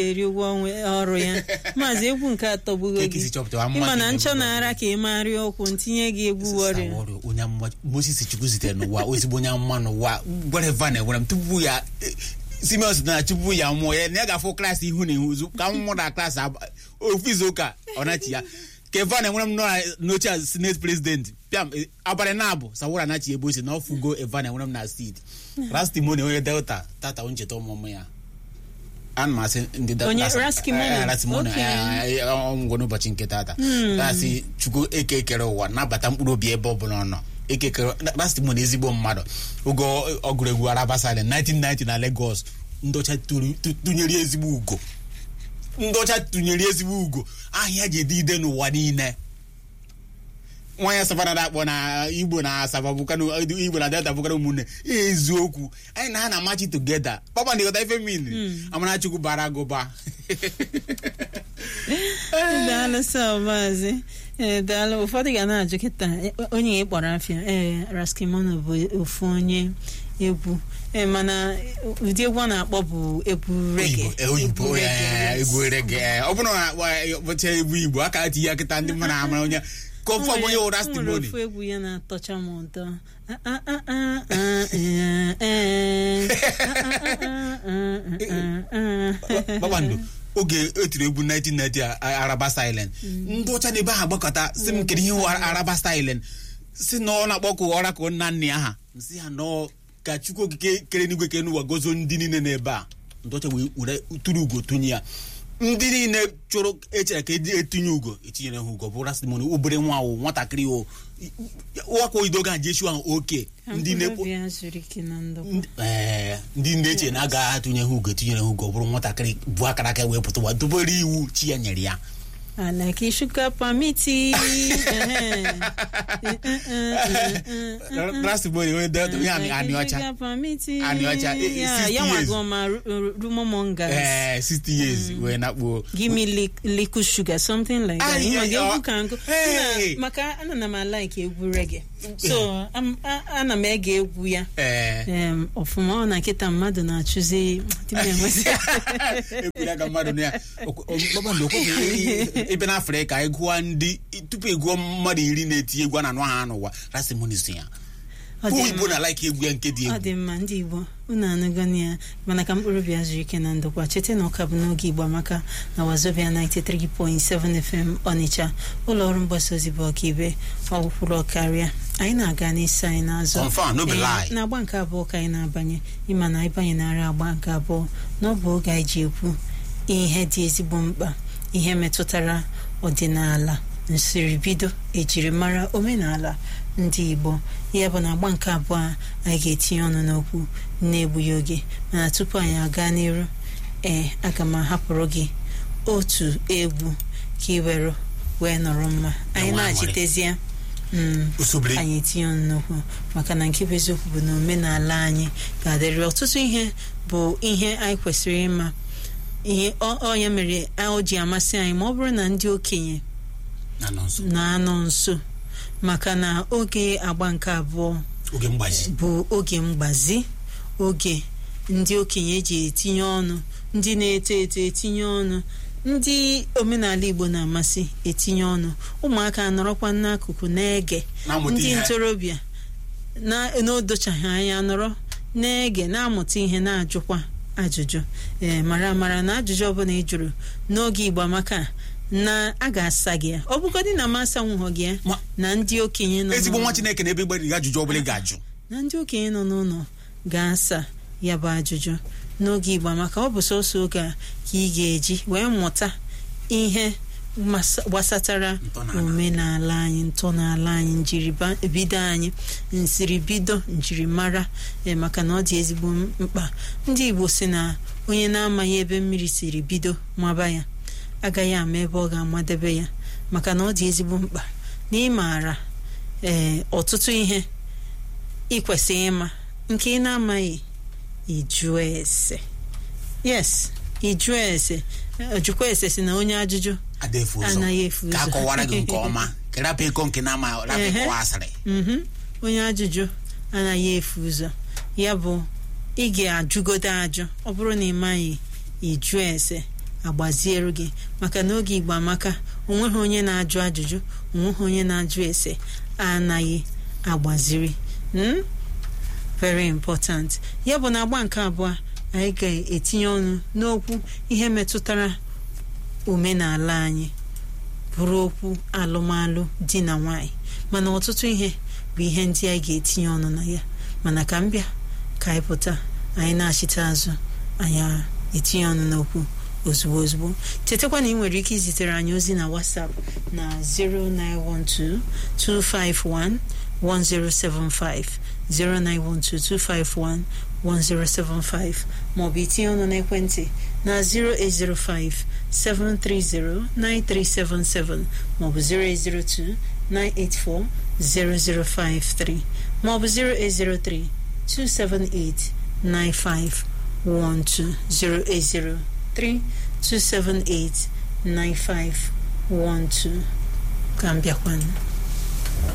eri ụgwọ ọnwa- ọrụ ya maazị egwu nke atọ gbugo Ka gị esi chọpụta mmadụ ịma na na-egbu nchọ gị. na-ara ka ị marịa ọkwụ ntinye gị egwu wọrịa Saworio, onye amụma Moses Chukwu zitere n'ụwa ezigbo onye amụma n'ụwa whatever na-enwere m tupu ya eh, Simeon sị na tupu ya mụọ ya na ya ga-afụ klaasị ihu na ihu ka m mụ na klaasị aba- ofu izu ụka ọ nachi ya ka Evan enwere m nọ na- n'oche a senate president pịam eh, abalị na-abụ Sawora anachi ebe osi na ọfụgo Evan enwere m na steeti rastimoni onye delta tata ncheta ọmụmụ ya ana m asị ndị Delta- Onye asị- Raskimono? eh, eh, Raskimono, Okay. eh, eh, ọmụgwọ n'ụbọchị nke tata asị chukwu eke ekere ụwa nabata mkpụrụ obi ebe ọ bụla ọ nọ ekekere rastimon ezigbo mmadụ oge ọ- ọ gụrụ egwu arabasale 1990 na Lagos ndọcha tụrụ- tụ- tụnyere ezigbo ugo ndọcha tụnyere ezigbo ugo ahịa ji ede ide n'ụwa niile nwanyị savana na-akpọ na igbo na asaba bụkana igbo na delta bụkana ụmụnne eziokwu anyị na ha na-amachi togeda papa ndịghọta ife mmiri amarachukwu bara gụba daalụ sọ maazị ee daalụ ụfọdụ ga na-ajụ kịta e- onye ị kpọrọ afịa ee raskimono bụ ofu onye egwu ee mana ụdị egwu ọ na-akpọ bụ egwu rege Igbo, eh, oyibo Egwu reggae, eh, yes. egwu rege eh, ọ bụrụ na akpọ ya ụbọchị egwu igbo aka tinye ya kịta ndị mmadụ amara onye ka ofu ọbụ onye ụra O nwere stimoni ofu egwu ya na-atọcha m ụtọ Ah, ah, ah, ah, ah, eh, eh. Ah, ah, ah, ah, ah, ah. kpakpando oge etiri egwu 1990 a- a- araba silent ndị ọcha na-ebe ahụ agbakọta si m kedu ihe wụ araba silent si na ọ na-akpọkụ ọra ka nna nna ya ha si ya nọọ ka chukwu okike kere n'igwe kere n'ụwa gozo ndị niile n'ebe a ndị ọcha wee were tụrụ ugo tụnye ya ndị niile chụrụ echere ka eji etinye ugo etinyere ha ugo bụ rastimoni obere nwa awụ nwatakịrị o wakwa oyido ga ji echu ahụ oke Ka ndị mkpụrụ na-ekpo obi ya zuru ike na ndokwa Ndị- ee, ndị na-eche na agaghị atụnye ha ugo tinyere ha ugo ọ bụrụ nwatakịrị bụ akara aka wee pụta ụwa dobere iwu chi ya nyere ya Alaki shuka pamiti. rastimoni onye delta onye anị anị ọcha Shuka pamiti. Anị ọcha, eh, eh, Ya, 60 ya years. wago ma rumomongas. ee 60 years wee nakpuo Give me li- liquid sugar, something like that. Ay, Ịma ay, gị ọ- egwu ka nkụ. Hey! Na- Maka ana na m like egwu reggae. So, am- a- ana m ege egwu ya. ee Em, ọfụma ọ na nkịta mmadụ na-achụzi dị m enwezi ekwere ka mmadụ na ya Okwe- o- kpakpando okweghị ebe na afrịka anyị gụọ ndị tupu ị gụọ mmadụ iri na-eti egwu a na-anụ ha n'ụwa rastimoni so ya Ọ dị igbo mma. na like egwu ya nke dị ọ egwu dị mma ndị igbo unu anụgo na ya mana ka mkpụrụ obi zuru ike na ndokwa cheta na ụka bụ n'oge igbo amaka na wazobia 93.7 fm ọnịcha ụlọ ọrụ mgbasa ozi bụ ọkaibe ọgwụkwụrụ ọkarịa anyị na-aga n'isi anyị n'azụ Confirm, no be Ee, lie. na agba nke abụọ ka anyị na-abanye ịma na ịbanye nara agba nke abụọ na ọ bụ oge anyị ji ekwu ihe dị ezigbo mkpa ihe metụtara ọdịnala nsiribido ejirimara omenala ndị igbo ya bụ na agba nke abụọ a anyị ga-etinye ọnụ n'okwu na-egbughị oge mana tupu anyị aga n'iru ee aga m ahapụrụ gị otu egwu ka ị were wee nọrọ mma anyị Nwa na-achitezie mm, usobiri anyị etinye ọnụ n'okwu maka na nke bụ eziokwu bụ na omenala anyị ga-adịrị ọtụtụ ihe bụ ihe anyị kwesịrị ịma ihe ọ ọ ya mere o ji amasị anyị ma ọ bụrụ na ndị okenye na nọ nso na-anọ nso maka na oge agba nke abụọ oge mgbazi bụ oge mgbazi oge ndị okenye ji etinye ọnụ ndị na-eto eto etinye ọnụ ndị omenala igbo na-amasị etinye ọnụ ụmụaka nọrọkwa n'akụkụ na-ege Na-amụta ndị ihe. ntorobịa na n'odochaghị anya nọrọ na-ege na-amụta ihe na-ajụkwa ajụjụ ee mara amara na ajụjụ ọbụla ị jụrụ n'oge igbo amaka na a ga-asa gị ya ọ bụgodị na masa nwụghọ gị ya Ma- na ndị okenye nọ ezigbo n'ụlọ- nwa chineke na-ebe gbara gị ajụjụ ọbụla ị ga-ajụ na ndị okenye nọ n'ụlọ ga-asa ya bụ ajụjụ n'oge igbo maka ọ bụ sọsọ oge a ka ị ga-eji wee mụta ihe masa- gbasatara Ntọala. omenala anyị ntọala anyị njiribido anyị nsiribido njirimara ee, maka na ọ dị ezigbo mkpa ndị igbo si na onye na-amaghị ebe mmiri siri bido maba ya agaghị ama ebe ọ ga-amadebe ya maka na ọ dị ezigbo mkpa na ịmaara ee ọtụtụ ihe ị kwesịrị ịma nke ị na-amaghị ịjụọ ese yes ịjụọ ese Eh, jụkwa ese si na onye ajụjụ ada efu ụzọ Anaghị efu ka ụzọ. akọwara gị nke ọma ka rapụ iko nke na-ama rapụ Ehe. ịkọwa asịrị mhm onye ajụjụ anaghị efu ụzọ ya bụ ị ga-ajụgodo ajụ ọ bụrụ na ị maghị ịjụ ese agbaziere gị maka na oge igbo amaka onweghị onye na-ajụ ajụjụ onweghị onye na-ajụ ese anaghị agbaziri Mm? very important ya bụ na agba nke abụọ anyị ga-etinye ọnụ n'okwu ihe metụtara omenala anyị bụrụ okwu alụmalụ di na nwanyị mana ọtụtụ ihe bụ ihe ndị anyị ga-etinye ọnụ na ya mana ka m bịa ka anyị pụta anyị na-achịta azụ anyị etinye ọnụ n'okwu ozugbo ozugbo chetakwa na ị nwere ike izitere anyị ozi na WhatsApp na 0912 251 1075 0912 251 maọbụ itinye ọnụ n'ekwentị na 0805 730 9377 maọbụ 0802 984 0053 maọbụ 0803 278 9512 0803 278 9512 ka m bịakwanụ